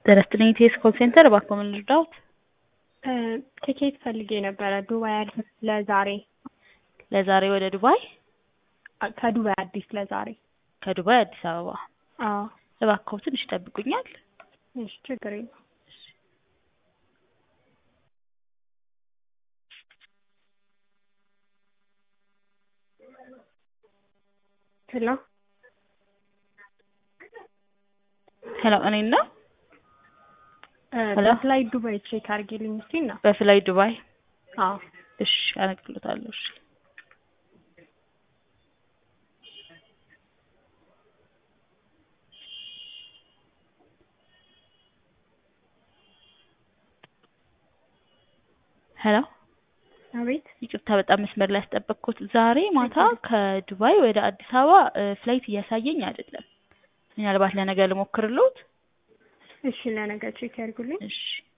ጤና ይስጥልኝ ኢቲኤስ ኮል ሴንተር እባክዎ ምን ልርዳዎት? ትኬት ፈልጌ ነበረ ዱባይ አዲስ ለዛሬ ለዛሬ ወደ ዱባይ ከዱባይ አዲስ ለዛሬ ከዱባይ አዲስ አበባ አዎ እባክዎ ትንሽ ይጠብቁኛል? እሺ ችግር የለውም ሄሎ ሄሎ እኔን ነው? ሄሎ በፍላይ ዱባይ ቼክ አድርጊልኝ እስኪ እና በፍላይ ዱባይ አዎ እሺ አነግርልዎታለሁ እሺ ሄሎ አቤት ይቅርታ በጣም መስመር ላይ ያስጠበቅኩት ዛሬ ማታ ከዱባይ ወደ አዲስ አበባ ፍላይት እያሳየኝ አይደለም ምናልባት ለነገ ልሞክርልዎት እሺ ለነገ ቼክ ያድርጉልኝ እሺ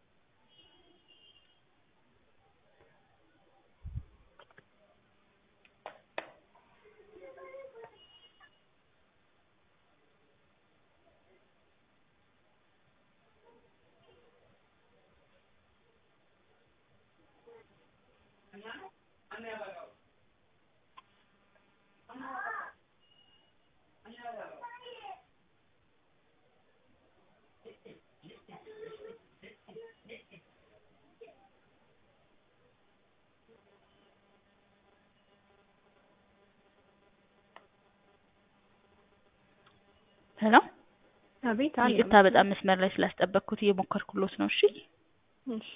ሄሎ አቤት አለ ይቅርታ በጣም መስመር ላይ ስላስጠበቅኩት እየሞከርኩልዎት ነው እሺ እሺ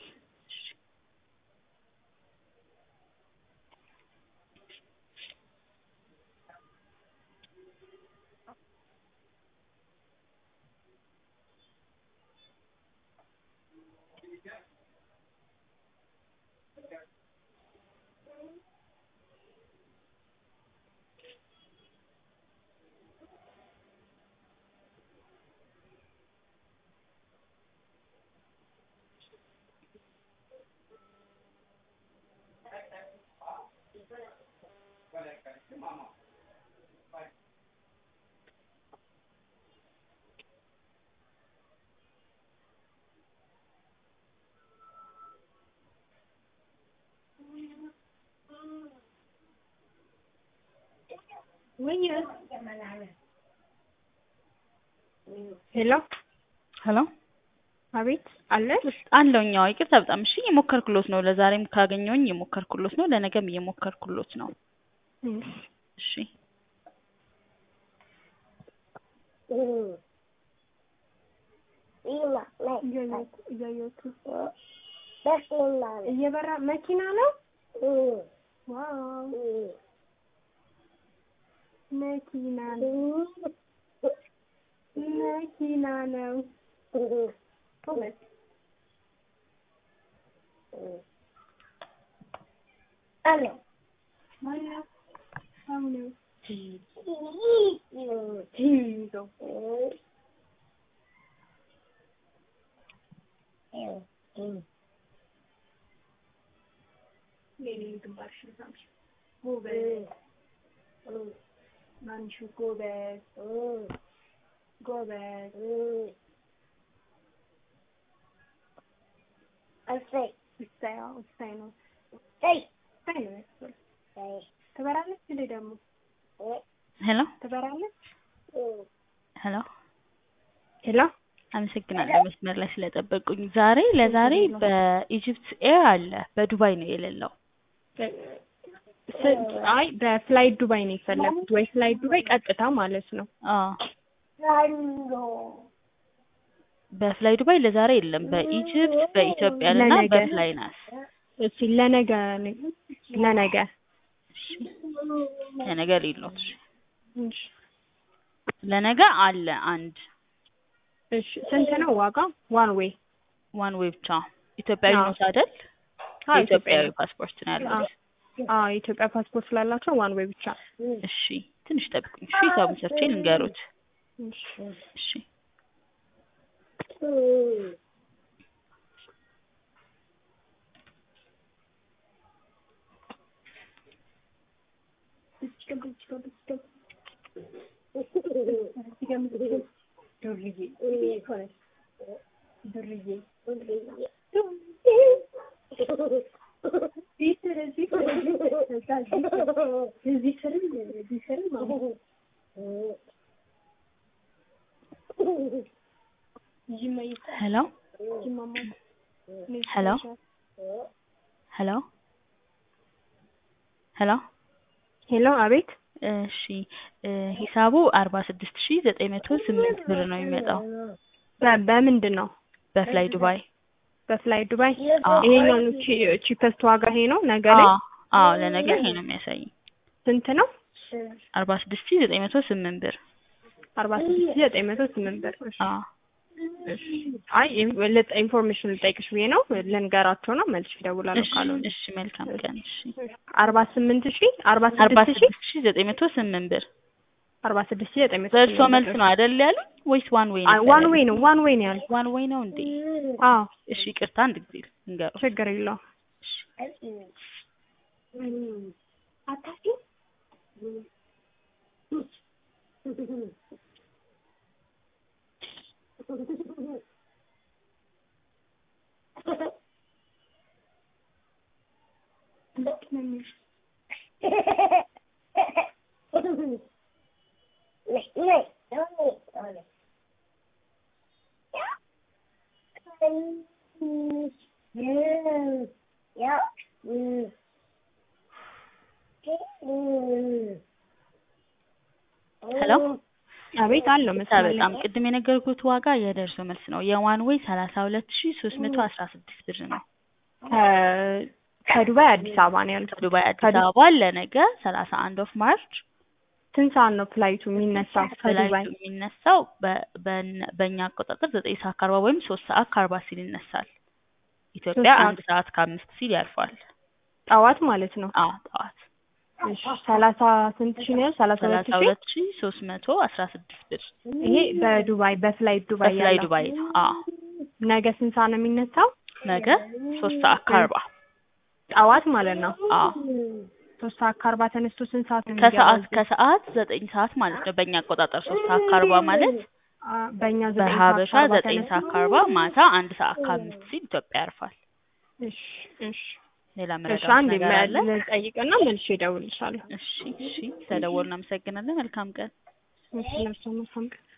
ሄሎ ሄሎ አቤት አለሽ አለሁኝ አዎ ይቅርታ በጣም እሺ እየሞከርኩልዎት ነው ለዛሬም ካገኘሁኝ እየሞከርኩልዎት ነው ለነገም እየሞከርኩልዎት ነው እሺ እያየሁት እየበራ መኪና ነው ዋው መኪና ነው መኪና ነው አለ ማነው ሰው ነው ሂዶ ሌሊ ግንባርሽን ሳምሽ ጎበዝ ማንሹ ጎበዝ ጎበዝ እሰይ እሰይ አዎ እሰይ ነው እሰይ እሰይ ነው ያስብል እሰይ ትበራለች እንዴ ደግሞ ሄሎ ትበራለች ሄሎ ሄሎ አመሰግናለሁ መስመር ላይ ስለጠበቁኝ ዛሬ ለዛሬ በኢጅፕት ኤር አለ በዱባይ ነው የሌለው አይ በፍላይ ዱባይ ነው የፈለኩት ወይ ፍላይ ዱባይ ቀጥታ ማለት ነው አዎ ዛሎ በፍላይ ዱባይ ለዛሬ የለም በኢጅፕት በኢትዮጵያ እና ለነገ። በፍላይናስ እሺ ለነገ ለነገ ለነገ ሌሎት እሺ ለነገ አለ አንድ እሺ ስንት ነው ዋጋ ዋን ዌይ ዋን ዌይ ብቻ ኢትዮጵያዊ አዎ። ኖት አይደል አዎ የኢትዮጵያዊ ፓስፖርት ነው ያለው አዎ የኢትዮጵያ ፓስፖርት ስላላቸው ዋን ዌይ ብቻ እሺ ትንሽ ጠብቁኝ እሺ ሂሳቡን ሰርቼ ልንገሩት እሺ እሺ ዱርዬ እዚህ ስርም እዚህ ስርም አሁን ሄሎ ሄሎ ሄሎ ሄሎ ሄሎ አቤት እሺ እ ሂሳቡ አርባ ስድስት ሺ ዘጠኝ መቶ ስምንት ብር ነው የሚመጣው በ- በምንድን ነው በፍላይ ዱባይ በፍላይ ዱባይ አዎ ይሄኛው ቺፐስት ዋጋ ይሄ ነው ነገ ላይ አዎ አዎ ለነገ ይሄ ነው የሚያሳይ ስንት ነው አርባ ስድስት ሺ ዘጠኝ መቶ ስምንት ብር አርባ ስድስት ሺህ ዘጠኝ መቶ ስምንት ብር እሺ አዎ እሺ አይ ልጠ- ኢንፎርሜሽን ልጠይቅሽ ብዬ ነው ልንገራቸው ነው መልሽ እደውላለሁ እሺ ካልሆነ እሺ መልካም ቀን እሺ አርባ ስምንት ሺህ አርባ አርባ ስድስት ሺህ ስድስት ሺ ዘጠኝ መቶ ስምንት ብር አርባ ስድስት ሺህ ዘጠኝ መቶ በእርሶ ስምንት መልስ ብር ነው አይደል ያሉኝ ወይስ ዋን ዌይ ነው ዋን ዌይ ነው ዋን ዌይ ነው ያልኩት ዋን ዌይ ነው እንዴ አዎ እሺ ይቅርታ አንድ ጊዜ ልንገረው ችግር የለውም አታውቂም? ሄሎ አቤት አለው ይቅርታ መስመር ላይ በጣም ቅድም የነገርኩት ዋጋ የደርሶ መልስ ነው የዋን ዌይ ሰላሳ ሁለት ሺ ሶስት መቶ አስራ ስድስት ብር ነው ከ- ከዱባይ አዲስ አበባ ነው ያልኩት ከዱባይ አዲስ ከዱ- አበባ ለነገ ሰላሳ አንድ ኦፍ ማርች ስንት ሰዓት ነው ፍላይቱ የሚነሳው ከዱባይ ፍላይቱ የሚነሳው በ- በነ- በእኛ አቆጣጠር ዘጠኝ ሰዓት ከአርባ ወይም ሶስት ሰዓት ከአርባ ሲል ይነሳል ኢትዮጵያ ሰዓት። አንድ ሰዓት ከአምስት ሲል ያርፋል ጠዋት ማለት ነው አዎ ጠዋት እሺ ሰላሳ ስንት ሺህ ነው ያልኩት? ሰላሳ ሁለት ሰላሳ ሺህ ሁለት ሺ ሶስት መቶ አስራ ስድስት ብር ይሄ በዱባይ በፍላይት ዱባይ በፍላይ ያለው ዱባይ ነው አዎ ነገ ስንት ሰዓት ነው የሚነሳው ነገ ሶስት ሰዓት ከአርባ ጠዋት ማለት ነው አዎ ሶስት ሰዓት ከአርባ ተነስቶ ስንት ሰዓት ነው ከሰዓት የሚገባው? ከሰዓት ዘጠኝ ሰዓት ማለት ነው በእኛ አቆጣጠር ሶስት ሰዓት ከአርባ ማለት አ፣ በእኛ ዘጠኝ ሰዓት በሀበሻ ከአርባ ዘጠኝ ተነስቶ ሰዓት ከአርባ ማታ አንድ ሰዓት ከአምስት ሲል ኢትዮጵያ ያርፋል እሺ እሺ ሌላ እሺ መረዳት አንድ ነገር አለ ልጠይቅና መልሼ እደውልልሻለሁ እሺ እሺ ስለደወሉ እናመሰግናለን መልካም ቀን እሺ ለብሶ መልካም ቀን